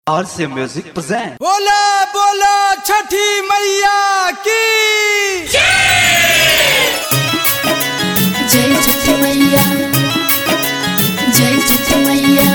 और से music present बोला बोला छठी मैया की जय छठ मैया जय छठ मैया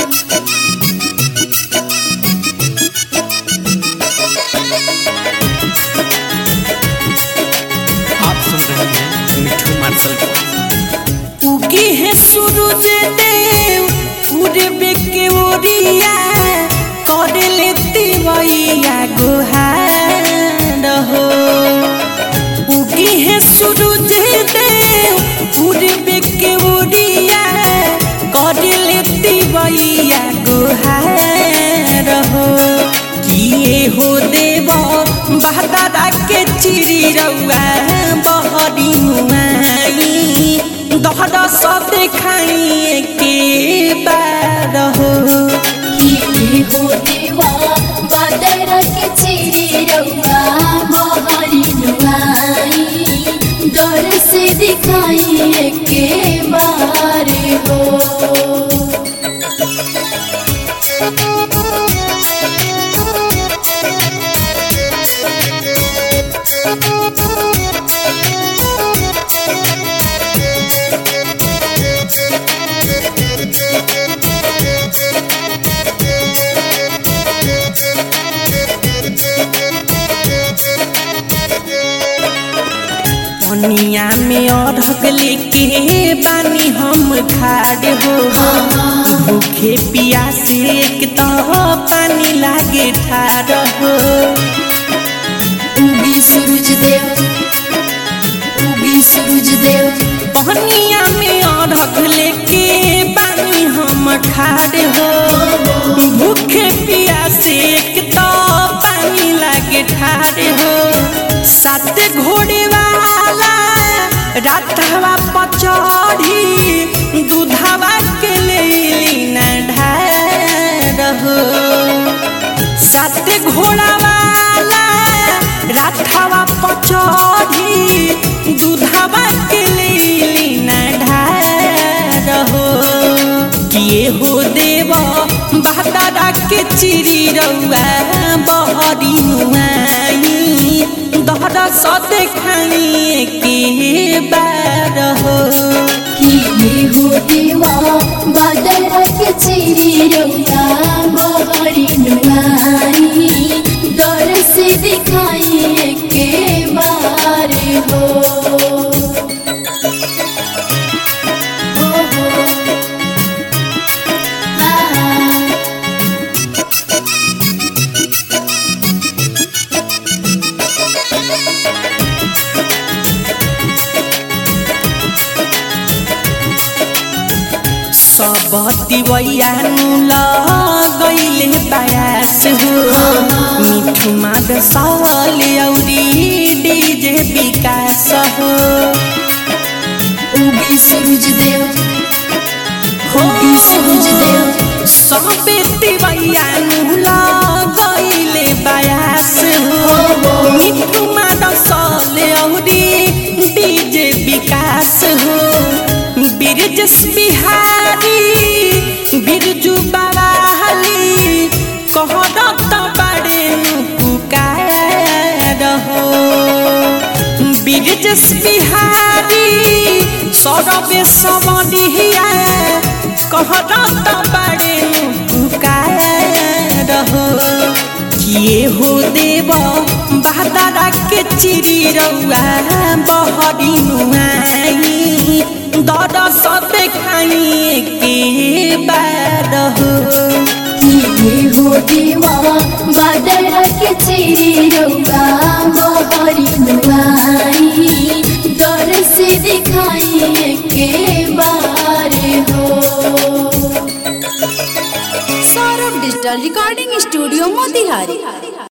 आप सुन रहे हैं मिठू मार्शल को उगी है सूरज देव पूरे के ओरिया कर लेती मैया गुहार हो उगी है सूरज देव पूरे के ओरिया कर लेती मैया गुहार हो किए हो देव बहदारा के चिरी रउआ बहरी मुआई दहरा सब देखाई के बार हो किए हो देवा बादर के चिरी रउआ मोहरी नुआई डर से दिखाई के बार हो पनिया में अढ़क लेके बानी हम खाड़ हो भूखे पियासे एक तो पानी लागे ठार हो उगी सूरज देव उगी सूरज देव पनिया में अढ़क लेके बानी हम खाड़ हो भूखे पियासे एक तो पानी लागे ठार हो सात घोड़े वाला रातवा पचड़ी दूधवा के ले न ढार हो सात घोड़ा वाला रातवा पचड़ी दूधवा के ले न ढार हो किए हो देव बहदारा के चिरी रउआ बहरी नुआई दहरा सद खाई के बार हो किए हो देवा बादर के चिरी रउआ मोहरी नुआई डर से दिखाई के बार हो हो हो आ सब तिवैया लगैले बयास हो मिठू माद साल औरी डीजे विकास हो उगी सूरज देव हो उगी सूरज देव सब तिवैया लगैले बयास हो मिठू माद साल औरी डीजे विकास हो बिरजस बिहारी बिरजू बवाली कहरत बड़े पुकार हो बिरजस बिहारी सौरभे समनिया कहरत बड़े पुकार हो किए हो देव बहदारा के चिरी रउआ बहरी नुआई दर सब खाई के बार हो किए हो देवा बादर के चिरी रउआ मोहरी नुआई डर से दिखाई के बार हो Saurabh digital recording studio Motihari